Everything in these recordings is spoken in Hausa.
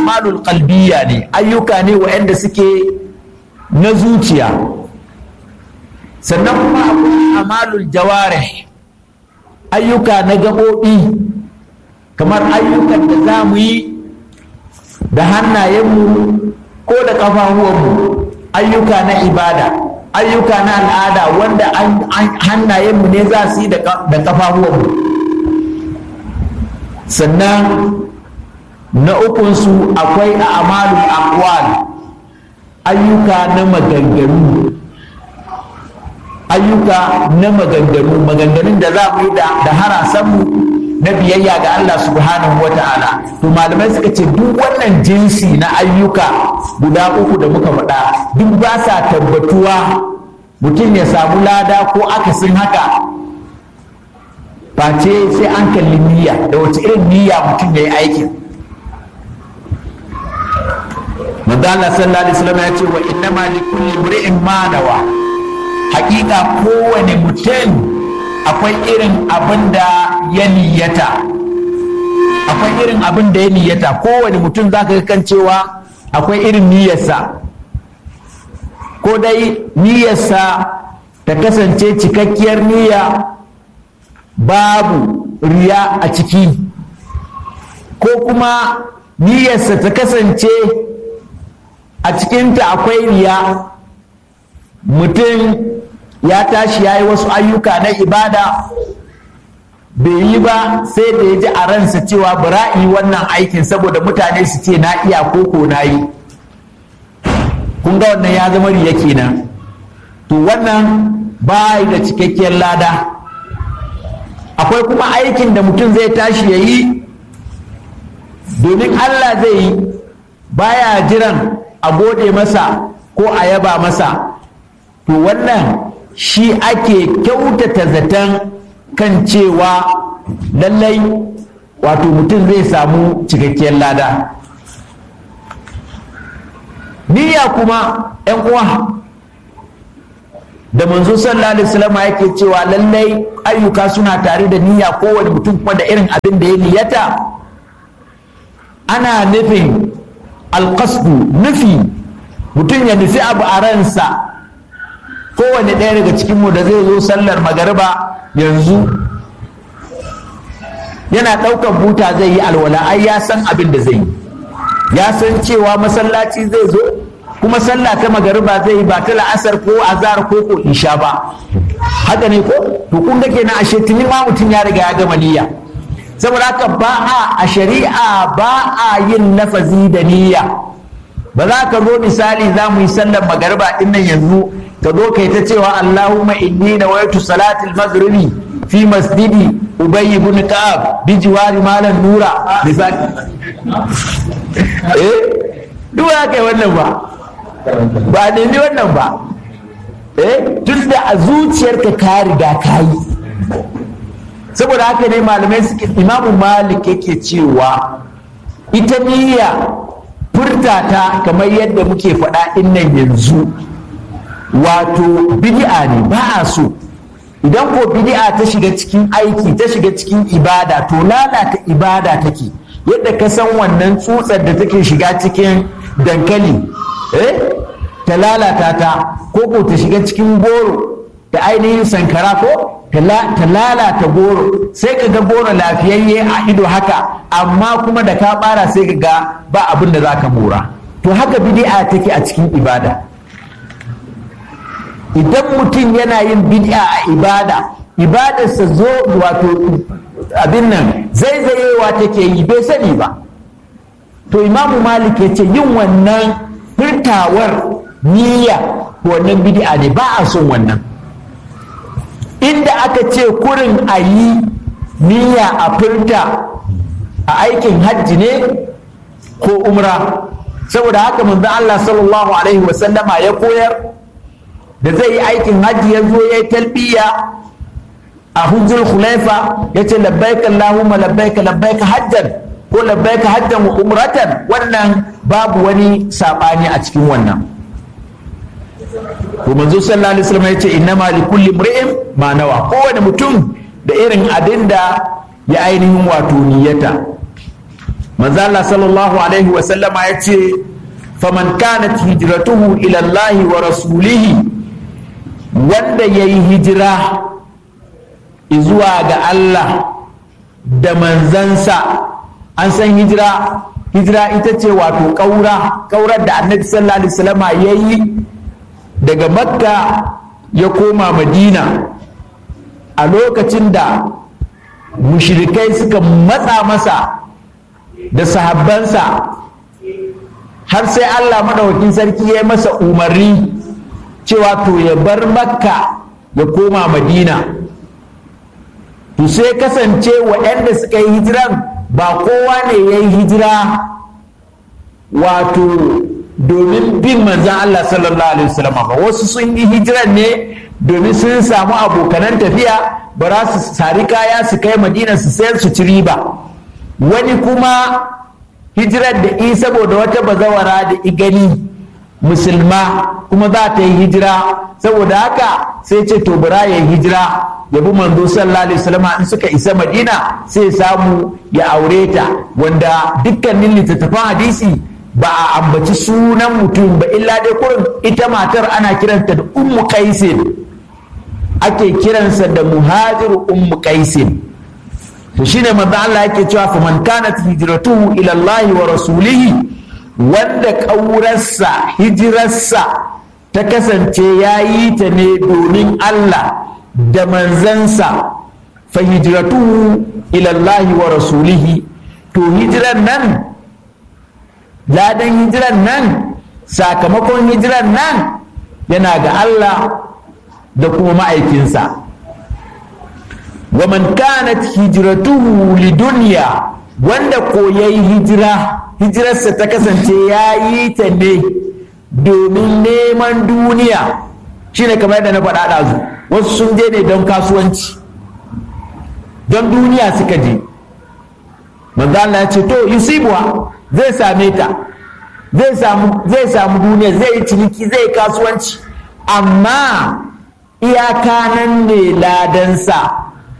amalul qalbiyya ne ayyuka ne waɗanda suke na zuciya sannan kuma akwai amalul jawarih ayyuka na gaɓoɓi kamar ayyukan da za mu yi da hannayenmu ko da ƙafafuwanmu ayyuka na ibada ayyuka na al'ada wanda hannayenmu ne za su yi da ƙafafuwanmu sannan na ukunsu akwai a amalul aqwal ayyuka na maganganu ayyuka na maganganu maganganun da za mu yi da harasanmu na biyayya ga Allah subhanahu wa ta'ala to malamai suka ce duk wannan jinsi na ayyuka guda uku da muka faɗa duk ba sa tabbatuwa mutum ya samu lada ko akasin haka face sai an kalli niyya da wace irin niyya mutum ya yi aikin manzo Allah sallallahu alaihi wasallam ya ce wa innama likulli imri'in ma nawa hakika kowane mutum akwai irin abin da ya niyyata akwai irin abin da ya niyyata kowane mutum za ka kan cewa akwai irin niyyarsa ko dai niyyarsa ta kasance cikakkiyar niyya babu riya a ciki ko kuma niyyarsa ta kasance a cikinta akwai riya mutum ya tashi ya yi wasu ayyuka na ibada bai yi ba sai da ya ji a ransa cewa bara'i wannan aikin saboda mutane su ce na iya koko na yi kun ga wannan ya zama riya kenan to wannan ba da cikakkiyar lada akwai kuma aikin da mutum zai tashi ya yi domin allah zai yi baya jiran a gode masa ko a yaba masa to wannan shi ake kyautata zaton kan cewa lallai wato mutum zai samu cikakkiyar lada niyya kuma ‘yan uwa da manzo sallallahu alaihi wasallam yake cewa lallai ayyuka suna tare da niyya kowane mutum kuma da irin abin da ya niyyata ana nufin alƙasdu nufi mutum ya nufi abu a ransa kowane ɗaya daga cikinmu da zai zo sallar magariba yanzu yana ɗaukar buta zai yi alwala ai ya san abin da zai yi ya san cewa masallaci zai zo kuma sallah ta magariba zai yi ba ta la'asar ko azhar ko ko isha ba haka ne ko to kun ga kenan ashe tuni ma mutum ya riga ya gama niyya saboda haka ba a a shari'a ba a yin lafazi da niyya ba za ka zo misali za mu yi sallar magariba din nan yanzu ka zo kai ta cewa Allahumma inni nawaitu salatil maghribi fi masjidi ubay ibn ka'ab bi jiwari malan nura misali eh duk ya kai wannan ba ba ne ni wannan ba eh tun da a zuciyarka ka riga ka yi saboda haka ne malamai suke imamu malik yake cewa ita niyya furta ta kamar yadda muke faɗa nan yanzu wato bid'a ne ba a so idan ko bid'a ta shiga cikin aiki ta shiga cikin ibada to lalata ibada take yadda ka san wannan tsutsar da take shiga cikin dankali eh ta lalata ta ko ko ta shiga cikin goro da ainihin sankara ko ta lalata goro sai ka ga goro lafiyayye a ido haka amma kuma da ka bara sai ka ga ba abin da za ka mora to haka bid'a take a cikin ibada idan mutum yana yin bid'a a ibada ibadarsa zo wato abin nan zaizayewa take yi bai sani ba to imamu malik ya ce yin wannan furtawar niyya wannan bid'a ne ba a son wannan inda aka ce kurin a yi niyya a furta a aikin hajji ne ko umra saboda haka manzo Allah sallallahu alaihi wasallama ya koyar da zai yi aikin hajji ya zo ya yi talbiya a hujjul khulaifa ya ce labbaika Allahumma labbaika labbaika hajjan ko labbaika hajjan wa umratan wannan babu wani sabani a cikin wannan to manzo sallallahu alaihi wasallam ya ce innama li kulli imri'in ma nawa kowane mutum da irin abin da ya ainihin wato niyyata manzo Allah sallallahu alaihi wa sallama ya ce faman kanat hijratuhu ila Allah wa rasulihi wanda yayi hijira zuwa ga Allah da manzansa an san hijira hijira ita ce wato ƙaura ƙaurar da annabi sallallahu alaihi wasallama ya yi daga makka ya koma madina a lokacin da mushrikai suka matsa masa da sahabbansa har sai allah maɗaukin sarki ya yi masa umarni cewa to ya bar makka ya koma madina to sai kasance waɗanda suka yi hijiran ba kowa ne ya yi hijira wato domin bin manzan Allah sallallahu alaihi wasallam ba wasu sun yi hijiran ne domin sun samu abokanan tafiya ba za su sari kaya su kai madina su sayar su ci riba wani kuma hijirar da i saboda wata bazawara da igani musulma kuma za ta yi hijira saboda haka sai ce to bara ya yi hijira ya bi manzo sallallahu alaihi wasallam in suka isa madina sai samu ya aure ta wanda dukkanin littattafan hadisi ba a ambaci sunan mutum ba illa dai kurin ita matar ana kiranta da ummu qaisin ake kiransa da muhajir ummu qaisin to shine manzo Allah yake cewa fa man kanat hijratuhu ila Allah wa rasulihi wanda ƙaurarsa hijirarsa ta kasance ya yi ta ne domin Allah da manzansa fa hijratuhu ila Allah wa rasulihi to hijiran nan ladan hijiran nan sakamakon hijiran nan yana ga Allah da kuma ma'aikinsa wa man kanat hijratuhu lidunya wanda ko yayi hijira hijirarsa ta kasance ya yi ta ne domin neman duniya shine kamar da na faɗa ɗazu wasu sun je ne don kasuwanci don duniya suka je manzo Allah ya ce to yusibuwa zai same ta zai samu zai samu duniya zai yi ciniki zai yi kasuwanci amma iyaka nan ne ladansa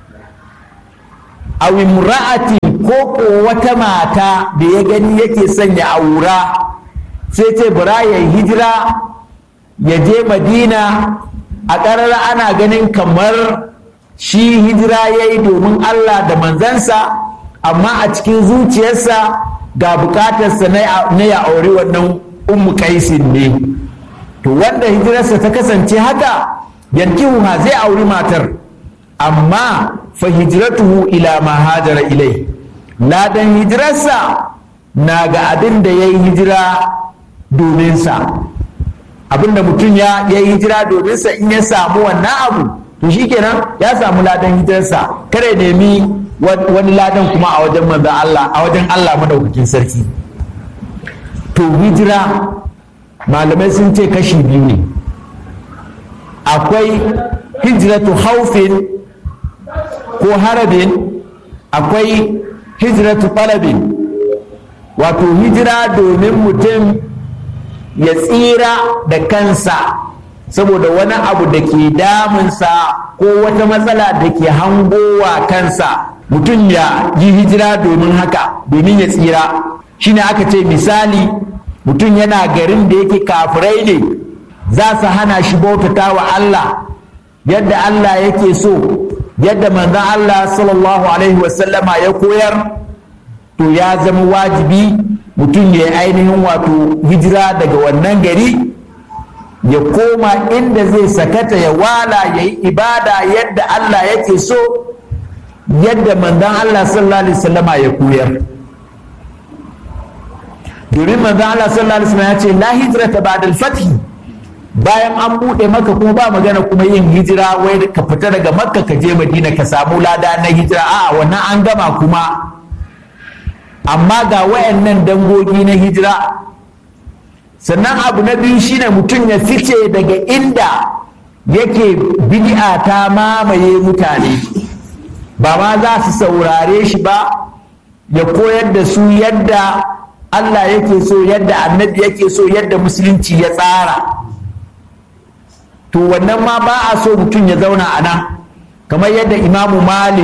a imra'atin ko ko wata mata da ya gani yake son ya aura sai ce bara ya hijira ya je madina a ƙarara ana ganin kamar shi hijira ya yi domin allah da manzansa amma a cikin zuciyarsa ga bukatarsa na ya aure wannan ummu kaisin ne to wanda hijirarsa ta kasance haka yankihuha zai auri matar amma fa hijratuhu ila ma hajara ilai ladan hijirarsa na ga abin da ya yi hijira dominsa abin da mutum ya yi hijira dominsa in ya samu wannan abu to shikenan ya samu ladan hijirarsa kare nemi wani ladan kuma a wajen manzon Allah a wajen Allah madaukakin sarki to hijira malamai sun ce kashi biyu ne akwai hijratu haufin ko harabin akwai hijratu talabin wato hijira domin mutum ya tsira da kansa saboda wani abu da ke damunsa ko wata matsala da ke hangowa kansa mutum ya yi hijira domin haka domin ya tsira shine aka ce misali mutum yana garin da yake kafirai ne za su hana shi bautata wa Allah yadda Allah yake so yadda manzon Allah sallallahu alaihi wasallama ya koyar to ya zama wajibi mutum ya ainihin wato hijira daga wannan gari ya koma inda zai sakata ya wala ya yi ibada yadda Allah yake so yadda manzon Allah sallallahu alaihi wasallama ya koyar domin manzon Allah sallallahu alaihi wasallama ya ce la hijrata ba'da al-fath bayan an buɗe maka kuma ba magana kuma yin hijira wai ka fita daga makka ka je madina ka samu lada na hijira a wannan an gama kuma amma ga wayannan dangogi na hijira sannan abu na biyu shine mutum ya fice daga inda yake bid'a ta mamaye mutane ba ma za su saurare shi ba ya koyar da su yadda Allah yake so yadda annabi yake so yadda musulunci ya tsara to wannan ma ba a so mutum ya zauna a nan kamar yadda imamu malik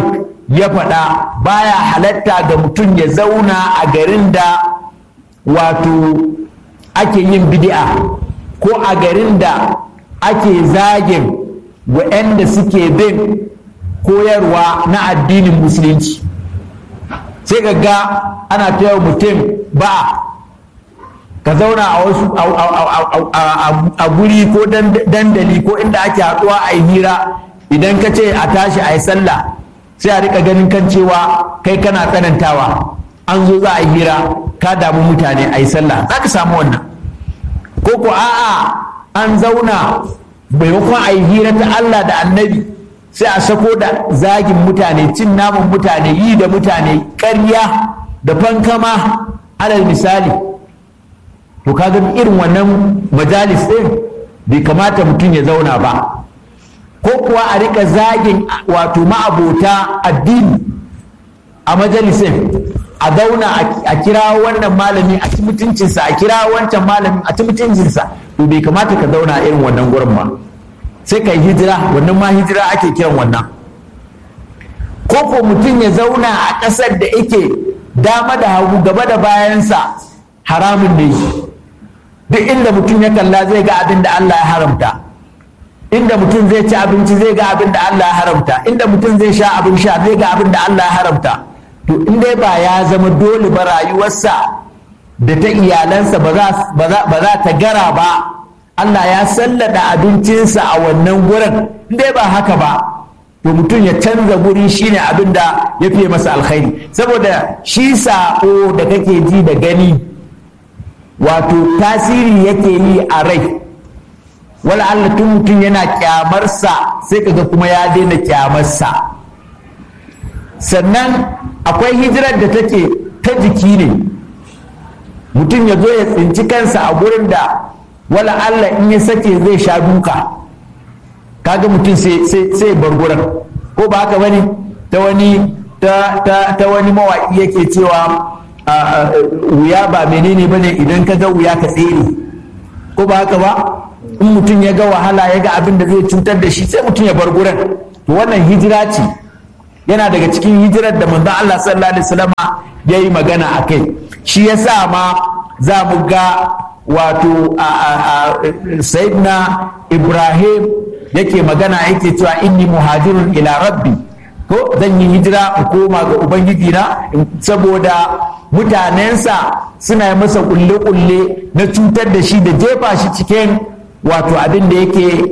ya faɗa baya halatta ga mutum ya zauna a garin da wato ake yin bid'a ko a garin da ake zagin waɗanda suke bin koyarwa na addinin musulunci sai ga ana taya mutum ba ka zauna a wasu a guri ko dandali ko inda ake haɗuwa a yi hira idan ka ce a tashi a yi sallah sai a rika ganin kan cewa kai kana tsanantawa an zo za a yi hira ka damu mutane a yi sallah za ka samu wannan ko ko a'a an zauna maimakon a yi hira ta Allah da annabi sai a sako da zagin mutane cin naman mutane yi da mutane ƙarya da fankama alal misali to kaga irin wannan majalis ɗin bai kamata mutum ya zauna ba ko kuwa a rika zagin wato ma'abota addini a majalisin a zauna a kira wannan malami a ci mutuncinsa a kira wancan malami a ci mutuncinsa to bai kamata ka zauna a irin wannan gurin ba sai ka yi hijira wannan ma hijira ake kiran wannan ko ko mutum ya zauna a ƙasar da yake dama da hagu gaba da bayansa haramun ne duk inda mutum ya kalla zai ga abin da Allah ya haramta inda mutum zai ci abinci zai ga abin da Allah ya haramta inda mutum zai sha abin sha zai ga abin da Allah ya haramta to in dai ba ya zama dole ba rayuwarsa da ta iyalansa ba za ta gara ba Allah ya sallada abincinsa a wannan gurin in dai ba haka ba to mutum ya canza guri shine abin da ya fiye masa alkhairi saboda shi sa'o da kake ji da gani wato tasiri yake yi a rai wala Allah tun mutum yana kyamarsa sai kaga kuma ya daina kyamarsa sannan akwai hijirar da take ta jiki ne mutum ya zo ya tsinci kansa a gurin da wala Allah in ya sake zai sha duka kaga mutum sai bar gurin ko ba haka bane ta wani ta wani mawaƙi yake cewa wuya ba menene bane idan ka ga wuya ka tsere ko ba haka ba in mutum ya ga wahala ya ga abin da zai cutar da shi sai mutum ya bar gurin to wannan hijira ce yana daga cikin hijirar da manzon Allah sallallahu alaihi wasallam ya yi magana a kai shi yasa ma za mu ga wato sayyidina Ibrahim yake magana yake cewa inni muhajirun ila rabbi ko zan yi hijira in koma ga ubangiji na saboda mutanensa suna yi masa kulle-kulle na cutar da shi da jefa shi cikin wato abin da yake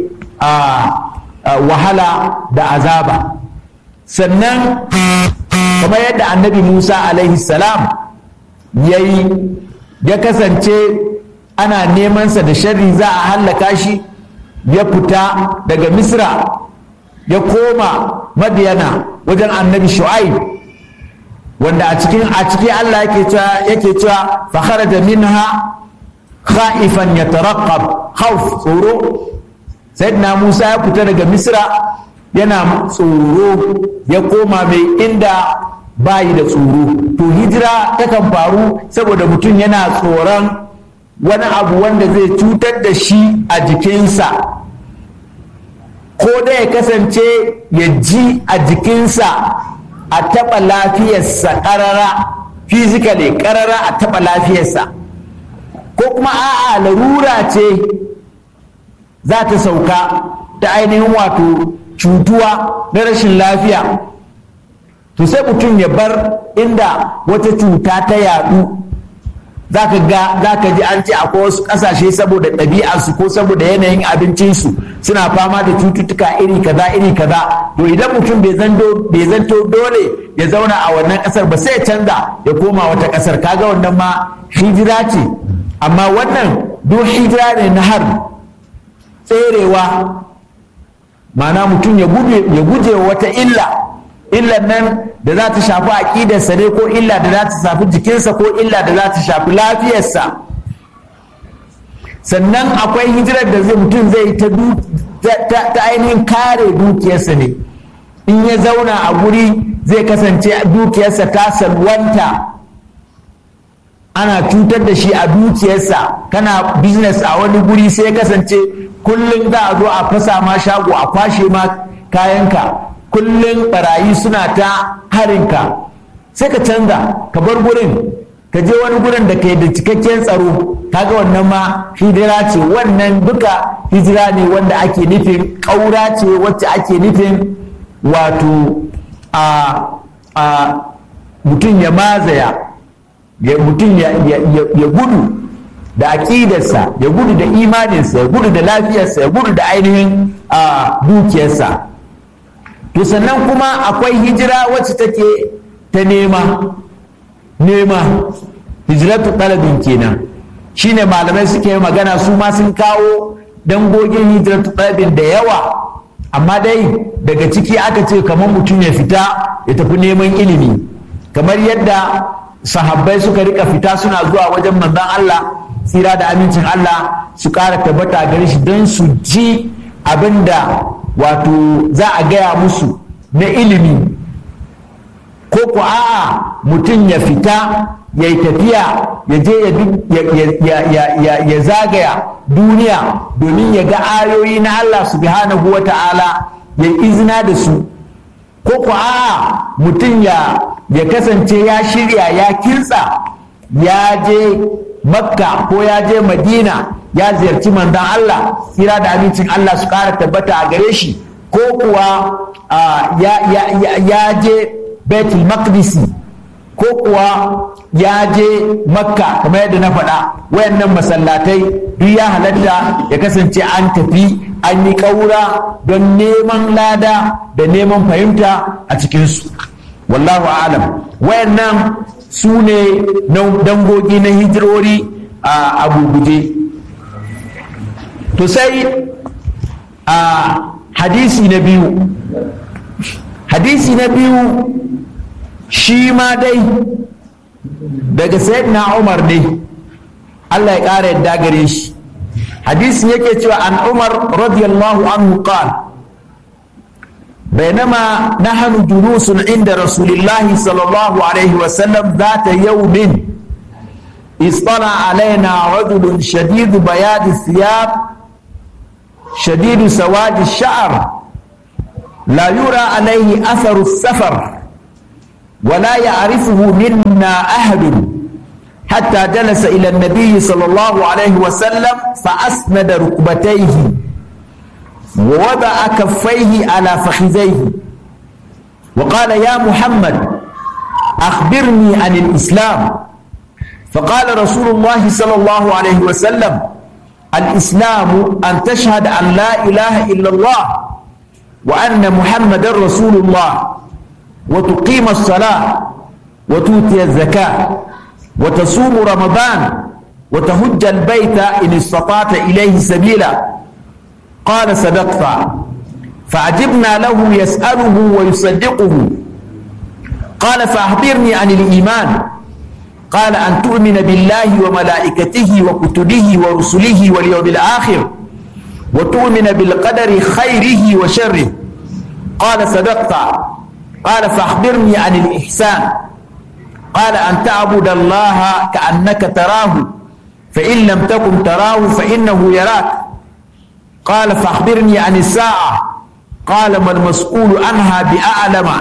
wahala da azaba sannan kamar yadda annabi musa alaihi salam ya yi ya kasance ana nemansa da sharri za a hallaka shi ya fita daga misra ya koma madiyana wajen annabi shu'aib wanda a cikin a ciki Allah yake cewa yake cewa fa kharaja minha khaifan yataraqqab khawf tsoro sayyidina Musa ya fita daga Misra yana tsoro ya koma mai inda bayi da tsoro to hijira takan faru saboda mutum yana tsoron wani abu wanda zai cutar da shi a jikinsa ko da ya kasance ya ji a jikinsa a taɓa lafiyarsa ƙarara physically ƙarara a taɓa lafiyarsa ko kuma a'a larura ce za ta sauka ta ainihin wato cutuwa na rashin lafiya to sai mutum ya bar inda wata cuta ta yadu za ka ga za ka ji an ce akwai wasu ƙasashe saboda ɗabi'arsu ko saboda yanayin abincinsu suna fama da cututtuka iri kaza iri kaza to idan mutum bai zanto dole ya zauna a wannan ƙasar ba sai ya canza ya koma wata ƙasar kaga wannan ma hijira ce amma wannan duk hijira ne na har tserewa ma'ana mutum ya guje wata illa illan nan da za ta shafi aƙidarsa ne ko illa da za ta shafi jikinsa ko illa da za ta shafi lafiyarsa sannan akwai hijirar da zai mutum zai ta ainihin kare dukiyarsa ne in ya zauna a guri zai kasance dukiyarsa ta salwanta ana cutar da shi a dukiyarsa kana business a wani guri sai ya kasance kullum za a zo a fasa ma shago a kwashe ma kayanka kullum barayi suna ta harinka sai ka canza ka bar gurin ka je wani gurin da ke da cikakken tsaro kaga wannan ma hijira ce wannan duka hijira ne wanda ake nufin ƙaura ce wacce ake nufin wato a a mutum ya mazaya ya mutum ya gudu da aƙidarsa ya gudu da imaninsa ya gudu da lafiyarsa ya gudu da ainihin dukiyarsa to sannan kuma akwai hijira wacce take ta nema nema hijiratu ɗalibin kenan shine malamai suke magana su ma sun kawo dangogin hijiratu ɗalibin da yawa amma dai daga ciki aka ce kamar mutum ya fita ya tafi neman ilimi kamar yadda sahabbai suka rika fita suna zuwa wajen manzon Allah tsira da amincin Allah su ƙara tabbata gare shi don su ji abinda wato za a gaya musu na ilimi ko ku a'a mutum ya fita ya yi tafiya ya je ya zagaya duniya domin ya ga ayoyi na Allah subhanahu wa ta'ala ya izina da su ko ku a'a mutum ya kasance ya shirya ya kintsa ya je makka ko ya je madina ya ziyarci manzon Allah tsira da amincin Allah su ƙara tabbata a gare shi ko kuwa ya je betul maqdisi ko kuwa ya je makka kamar yadda na faɗa wayannan masallatai duk ya halatta ya kasance an tafi an yi ƙaura don neman lada da neman fahimta a cikinsu wallahu alam wayannan su ne dangogi na hijirori a guguje to sai a hadisi na biyu hadisi na biyu shi ma dai daga sayyidina umar ne Allah ya ƙara yadda gare shi hadisin yake cewa an umar radiyallahu anhu qala بينما نحن جلوس عند رسول الله صلى الله عليه وسلم ذات يوم اصطلع علينا رجل شديد بياض الثياب شديد سواد الشعر لا يرى عليه اثر السفر ولا يعرفه منا احد حتى جلس الى النبي صلى الله عليه وسلم فاسند ركبتيه ووضع كفيه على فخذيه وقال يا محمد اخبرني عن الاسلام فقال رسول الله صلى الله عليه وسلم الاسلام ان تشهد ان لا اله الا الله وان محمدا رسول الله وتقيم الصلاه وتؤتي الزكاه وتصوم رمضان وتهج البيت ان استطعت اليه سبيلا قال صدقت فعجبنا له يساله ويصدقه قال فاخبرني عن الايمان قال ان تؤمن بالله وملائكته وكتبه ورسله واليوم الاخر وتؤمن بالقدر خيره وشره قال صدقت قال فاخبرني عن الاحسان قال ان تعبد الله كانك تراه فان لم تكن تراه فانه يراك قال فاخبرني عن الساعه قال ما المسؤول عنها باعلم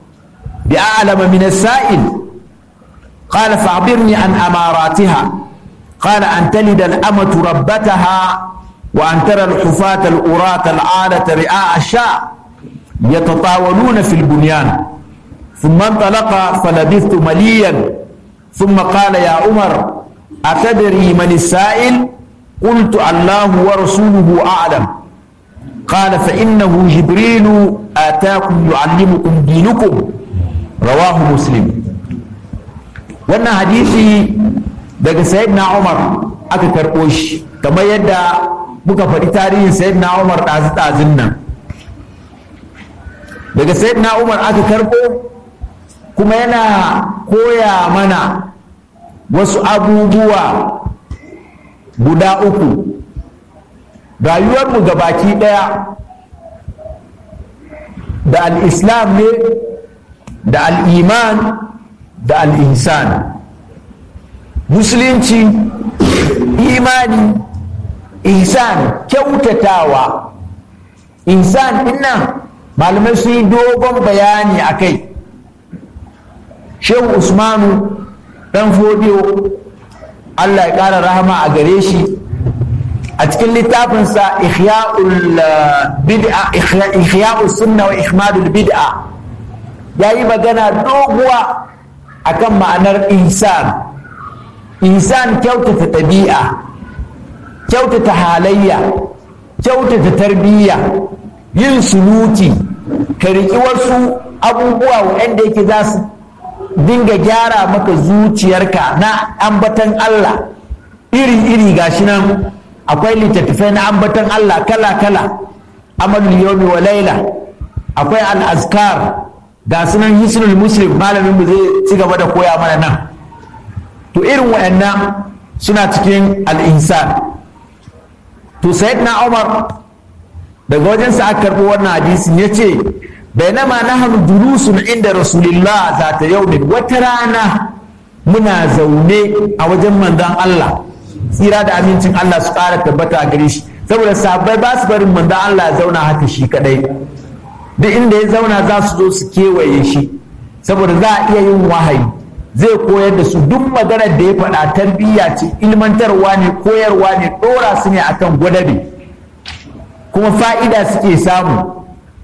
باعلم من السائل قال فاخبرني عن اماراتها قال ان تلد الامه ربتها وان ترى الحفاة الأراة العالة رعاء الشاء يتطاولون في البنيان ثم انطلق فلبثت مليا ثم قال يا عمر أتدري من السائل قلت الله ورسوله أعلم قال فإنه جبريل آتاكم يعلمكم دينكم رواه مسلم wannan hadisi daga sayyidina Umar aka karɓo shi kamar yadda muka faɗi tarihin sayyidina Umar ɗazu-ɗazun nan daga sayyidina Umar aka karɓo kuma yana koya mana wasu abubuwa guda uku rayuwarmu baki ɗaya da al'islam ne da al'iman da al'insan musulunci imani ihsan kyautatawa ihsan dinnan malamai sun yi dogon bayani a kai shehu usmanu dan fodiyo allah ya ƙara rahama a gare shi a cikin littafinsa ihya'ul sunna wa ihmadul bid'a ya yi magana doguwa akan ma'anar ihsan ihsan kyautata ɗabi'a kyautata halayya kyautata tarbiyya yin suluki ka riƙi wasu abubuwa waɗanda yake za su dinga gyara maka zuciyarka na ambatan Allah iri-iri gashi nan akwai littattafai na ambatan Allah kala-kala amalul yawmi wa laila akwai al-azkar ga sunan hisnul muslim malamin mu zai ci gaba da koya mana nan to irin wayannan suna cikin al-insan to sayyidina Umar daga wajen sa aka karbo wannan hadisin yace bainama nahnu julusun inda rasulillah zata yaumin wata rana muna zaune a wajen manzon Allah tsira da amincin Allah su ƙara tabbata a gare shi saboda sahabbai ba su barin manzon Allah zauna haka shi kadai duk inda ya zauna za su zo su kewaye shi saboda za a iya yin wahayi zai koyar da su duk maganar da ya faɗa tarbiyya ce ilmantarwa ne koyarwa ne ɗora su ne akan gwadabe kuma fa'ida suke samu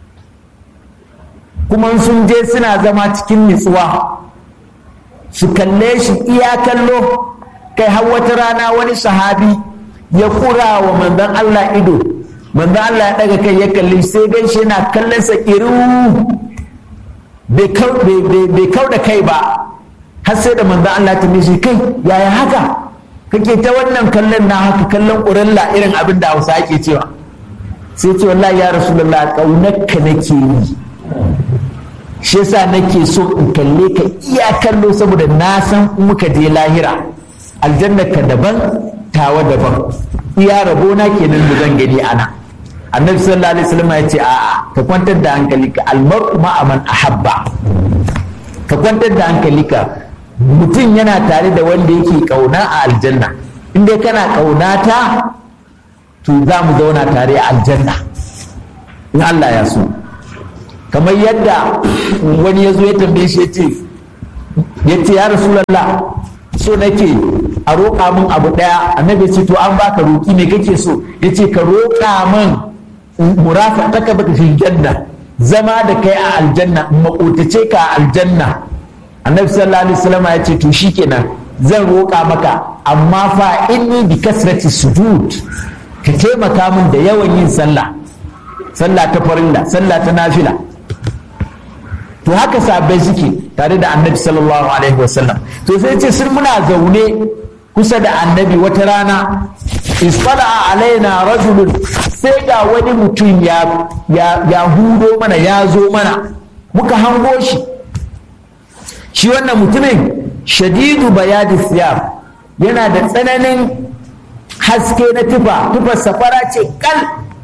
kuma sun je suna zama cikin nutsuwa su kalle shi iya kallo kai har wata rana wani sahabi ya kura wa manzon Allah ido manzon Allah ya daga kai ya kalli sai gan shi yana kallon sa iru bai kau da kai ba har sai da manzon Allah ta mishi kai yaya haka kake ta wannan kallon na haka kallon ƙurilla irin abin da Hausa ake cewa sai ce wallahi ya rasulullah kaunarka nake yi shi yasa nake so in kalle ka iya kallo saboda na san muka je lahira aljanna ka daban tawa daban iya rabona kenan da zan gani ana annabi sallallahu alaihi wasallam ya ce a'a ka kwantar da hankalinka almar'u ma'a man ahabba ka kwantar da hankalinka mutum yana tare da wanda yake kauna a aljanna in dai kana kaunata to za mu zauna tare a aljanna in Allah ya so kamar yadda wani ya zo ya tambaye shi ya ce ya ce ya rasulallah so nake a roƙa min abu ɗaya annabi ce to an baka roƙi ne kake so ya ce ka roƙa min murafa taka baka fi janna zama da kai a aljanna makotace ka a aljanna annabi sallallahu alaihi wasallam ya ce to shikenan zan roƙa maka amma fa inni bi kasrati sujud ka taimaka min da yawan yin sallah sallah ta farilla sallah ta nafila to haka sabai suke tare da annabi sallallahu alaihi wasallam to sai ce sun muna zaune kusa da annabi wata rana isfala alaina rajulun sai ga wani mutum ya ya hudo mana ya zo mana muka hango shi shi wannan mutumin shadidu bayadi siyar yana da tsananin haske na tufa tufar safara ce kal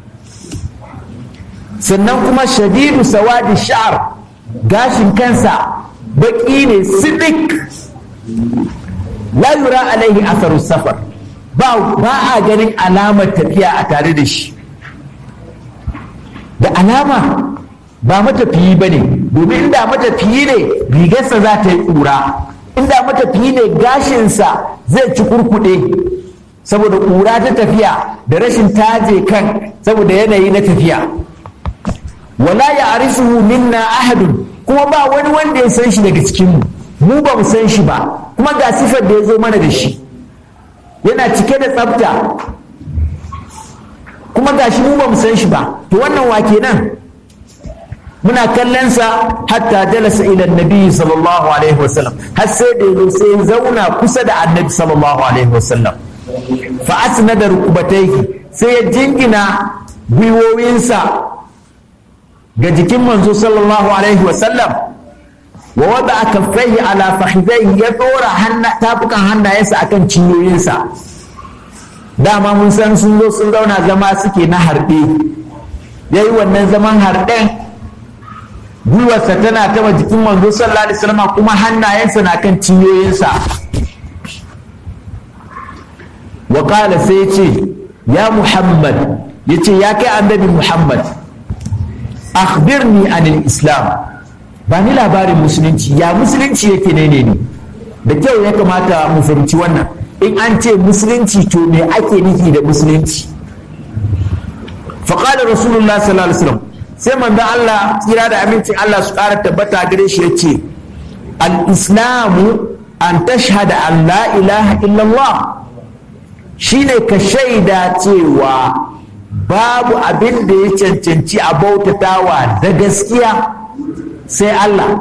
sannan kuma shadidu sawadi sha'ar gashin kansa baki ne sidik la yura alaihi asaru safar ba a ganin alamar tafiya a tare da shi da alama ba matafiyi ba ne domin inda matafiyi ne rigarsa za ta yi ƙura inda matafiyi ne gashinsa zai ci kurkuɗe saboda ƙura ta tafiya da rashin taje kan saboda yanayi na tafiya wala ya arisuhu minna ahadun kuma ba wani wanda ya san shi daga cikinmu mu ba mu san shi ba kuma ga sifar da ya zo mana da shi yana cike da tsafta kuma ga shi mu ba mu san shi ba to wannan wa kenan muna kallon sa hatta jalasa ila annabi sallallahu alaihi wasallam har sai da yazo sai ya zauna kusa da annabi sallallahu alaihi wasallam fa asnada rukubatayhi sai ya jingina gwiwowinsa ga jikin manzo sallallahu alaihi wasallam wa wada kaffaihi ala fakhidaihi ya dora tafukan hannayensa akan cinyoyinsa dama mun san sun zo sun zauna zama suke na harɗe ya yi wannan zaman harɗen gwiwarsa tana taba jikin manzo sallallahu alaihi wasallam kuma hannayensa na kan cinyoyinsa wa qala sai ce ya muhammad yace ya kai annabi muhammad akhbirni anil islam ba ni labarin musulunci ya musulunci yake ne ne da kyau ya kamata mu fahimci wannan in an ce musulunci to me ake nufi da musulunci faƙalar rasulullah sallallahu alaihi wasallam sai manzon Allah tsira da amincin Allah su ƙara tabbata gare shi ya ce al-islamu an tashhada an la ilaha illallah shine ka shaida cewa babu abin da ya cancanci a bautatawa da gaskiya sai Allah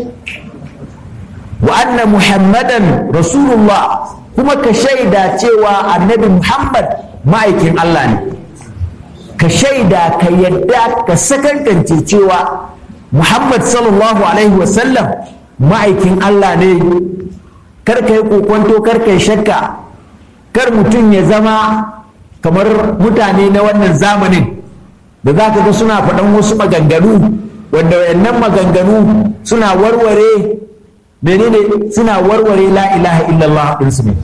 wa anna muhammadan rasulullah kuma ka shaida cewa annabi muhammad ma'aikin Allah ne ka shaida ka yadda ka sakankance cewa muhammad sallallahu alaihi wasallam ma'aikin Allah ne kar ka yi kokonto kar ka yi shakka kar mutum ya zama kamar mutane na wannan zamanin da za ka ga suna faɗan wasu maganganu wanda wayannan maganganu suna warware menene suna warware la ilaha illallah ɗinsu ne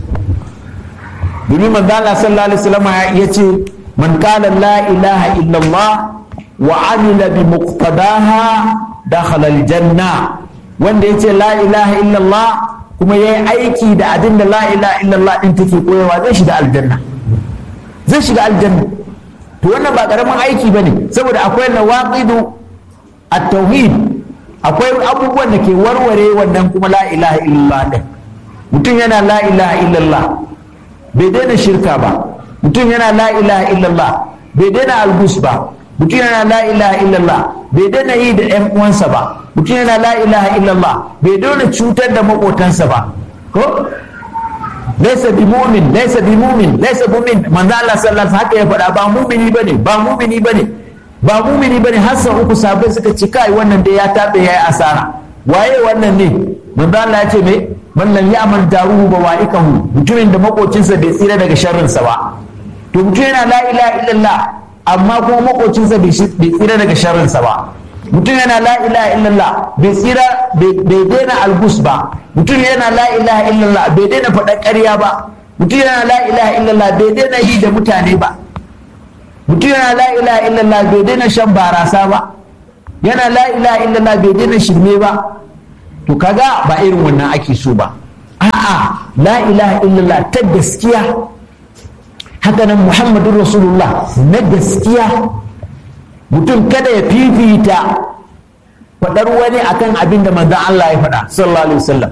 domin manzo Allah sallallahu alaihi wasallam ya ce man qala la ilaha illallah wa amila bi muqtadaha dakhala aljanna wanda yace la ilaha illallah kuma yayi aiki da abin da la ilaha illallah din take koyarwa zai shiga aljanna zai shiga aljanna to wannan ba karamin aiki bane saboda akwai nawaqidu at-tauhid akwai abubuwan da ke warware wannan kuma la ilaha illallah din mutum yana la ilaha illallah bai daina shirka ba mutum yana la ilaha illallah bai daina albus ba mutum yana la ilaha illallah bai daina yi da yan uwansa ba mutum yana la ilaha illallah bai daina cutar da makotansa ba ko laisa bi mu'min laisa bi mu'min laisa bi mu'min manzo Allah sallallahu alaihi haka ya faɗa ba mu'mini bane ba mu'mini bane ba mu'mini bane har sau uku sabai suka ci kai wannan dai ya tabe yayi asara waye wannan ne manzo Allah ya ce me man lam ya'mal daruhu bawaikahu mutumin da makocinsa bai tsira daga sharrinsa ba to mutum yana la ilaha illallah amma kuma makocinsa bai tsira daga sharrinsa ba mutum yana la ilaha illallah bai tsira bai daina albus ba mutum yana la ilaha illallah bai daina faɗar ƙarya ba mutum yana la ilaha illallah bai daina yi da mutane ba mutum yana la ilaha illallah bai daina shan barasa ba yana la ilaha illallah bai daina shirme ba to kaga ba irin wannan ake so ba a'a la ilaha illallah ta gaskiya haka nan muhammadun rasulullah na gaskiya mutum kada ya fifita faɗar wani akan abin da manzan Allah ya faɗa sallallahu alaihi wasallam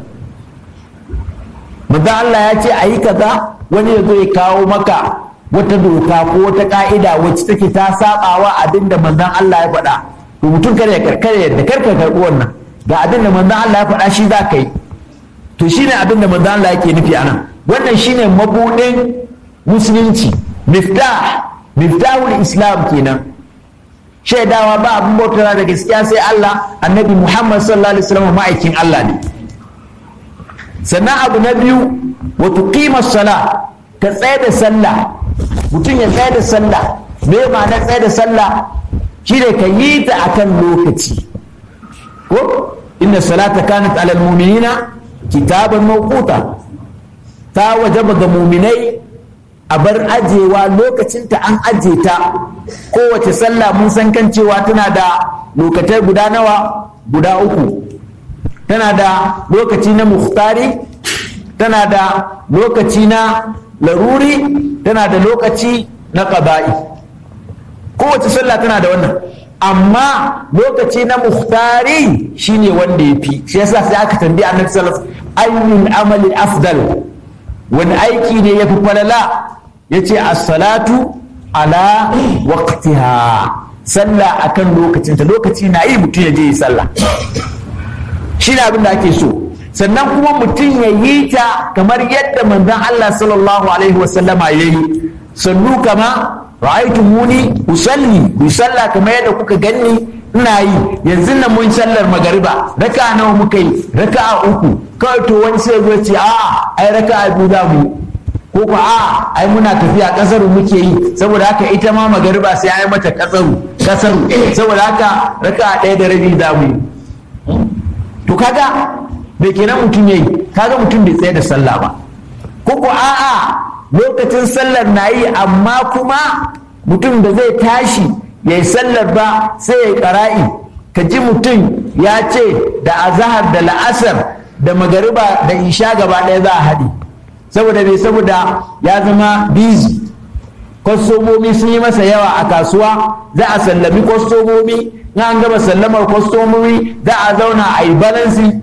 manzan Allah ya ce a yi kaza wani ya zo ya kawo maka wata doka ko wata ka'ida wacce take ta sabawa abin da manzan Allah ya faɗa to mutum kada ya karkare yadda karka karɓi wannan ga abin da manzan Allah ya faɗa shi za ka yi to shine abin da manzan Allah yake nufi anan wannan shine mabuɗin musulunci miftah miftahul islam kenan shaidawa ba abin bautawa da gaskiya sai Allah annabi Muhammad sallallahu alaihi wasallam ma'aikin Allah ne sannan abu na biyu wa tuqima sala ka tsaye da sallah mutum ya tsaye da sallah me ma'anar tsaye da sallah shine ka yi ta akan lokaci ko inna salata kanat alal mu'minina kitaban mawquta ta wajaba ga mu'minai a bar ajewa lokacinta an aje ta kowace sallah mun san kan cewa tana da lokatai guda nawa guda uku tana da lokaci na muhtari tana da lokaci na laruri tana da lokaci na ƙaba'i kowace sallah tana da wannan amma lokaci na muhtari shine wanda ya fi shi yasa sai aka tambayi annabi sallallahu alaihi wasallam ayyul amali afdal wani aiki ne ya fi falala ya ce assalatu ala waqtiha sallah akan lokacinta lokaci na yi mutum ya je yi sallah shi ne abin da ake so sannan kuma mutum ya yi ta kamar yadda manzon Allah sallallahu alaihi wasallama ya yi sallu kama ra'aitu muni usalli ku sallah kamar yadda kuka ganni ina yi yanzu nan mun sallar magariba raka nawa muka yi raka uku kawai to wani sai zai ce a ai raka biyu za mu ko ko a ai muna tafiya kasaru muke yi saboda haka ita ma magariba sai ai mata kasaru kasaru saboda haka raka ɗaya da rabi za mu yi to kaga bai kenan mutum yayi kaga mutum bai tsaye da sallah ba ko ko a'a lokacin sallar na yi amma kuma mutum da zai tashi ya yi sallar ba sai ya yi ƙara'i ka ji mutum ya ce da azahar da la'asar da magariba da isha gaba ɗaya za a haɗe saboda mai saboda ya zama busy kwastomomi sun yi masa yawa a kasuwa za a sallami kwastomomi na an gama sallamar kwastomomi za a zauna a yi balansi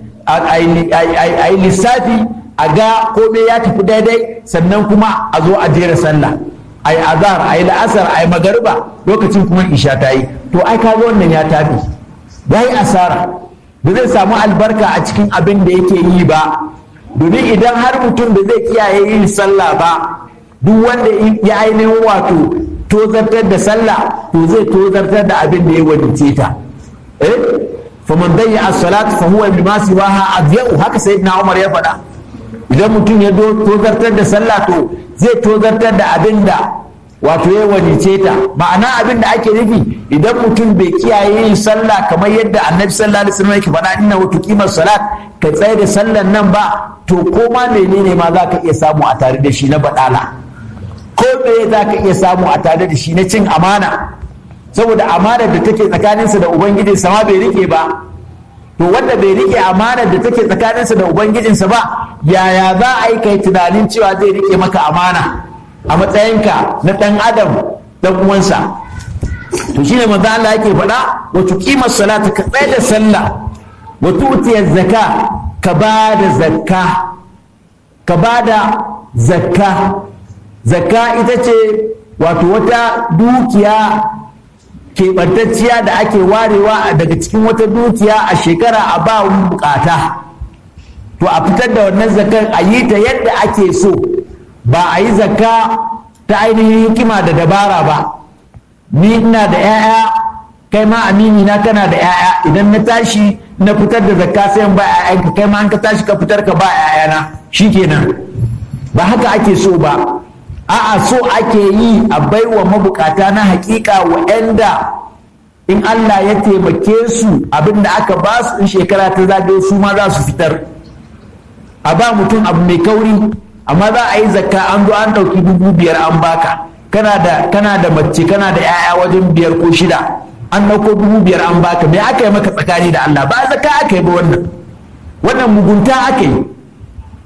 a yi lissafi a ga komai ya tafi daidai sannan kuma a zo a jera sallah a yi azhar a yi la'asar a yi magariba lokacin kuma isha ta yi to ai kaga wannan ya tafi ya yi asara ba zai samu albarka a cikin abin da yake yi ba domin idan har mutum da zai kiyaye yin sallah ba duk wanda ya ainihin wato tozartar da sallah to zai tozartar da abin da ya wadace ta eh faman dayya as-salat fa huwa bima siwaha adyau haka sayyidina Umar ya faɗa idan mutum ya tozartar da sallah to zai tozartar da abin da wato ya wadice ta ma'ana abin da ake nufi idan mutum bai kiyaye yin sallah kamar yadda annabi sallallahu alaihi wasallam yake faɗa inna wa tuqima salat ka tsaye da sallan nan ba to ko ma menene ma za ka iya samu a tare da shi na badala ko me za ka iya samu a tare da shi na cin amana saboda amanar da take tsakaninsa da ubangiji sama bai rike ba to wanda bai rike amanar da take tsakaninsa da ubangijinsa ba yaya za a yi kai tunanin cewa zai rike maka amana a matsayinka na ɗan adam ɗan uwansa to shine manzo Allah yake faɗa wa tuqima salata ka tsaya da sallah wa tu'tiya zakka ka ba da zakka ka ba da zakka zakka ita ce wato wata dukiya keɓantacciya da ake warewa daga cikin wata dukiya a shekara a ba bukata to a fitar da wannan zakar a yi ta yadda ake so ba a yi zakka ta ainihin hikima da dabara ba ni ina da 'ya'ya kai ma amini na kana da 'ya'ya idan na tashi na fitar da zakka sai ba 'ya'yanka kai ma an ka tashi ka fitar ka ba 'ya'yana shikenan ba haka ake so ba a'a so ake yi a baiwa mabukata na hakika wa'anda in Allah ya taimake su abinda aka ba su in shekara ta zagaye su ma za su fitar a ba mutum abu mai kauri amma za a yi zakka an zo an ɗauki dubu biyar an baka kana da kana da mace kana da 'ya'ya wajen biyar ko shida an ɗauko dubu biyar an baka me aka yi maka tsakani da Allah ba zakka aka yi ba wannan wannan mugunta aka yi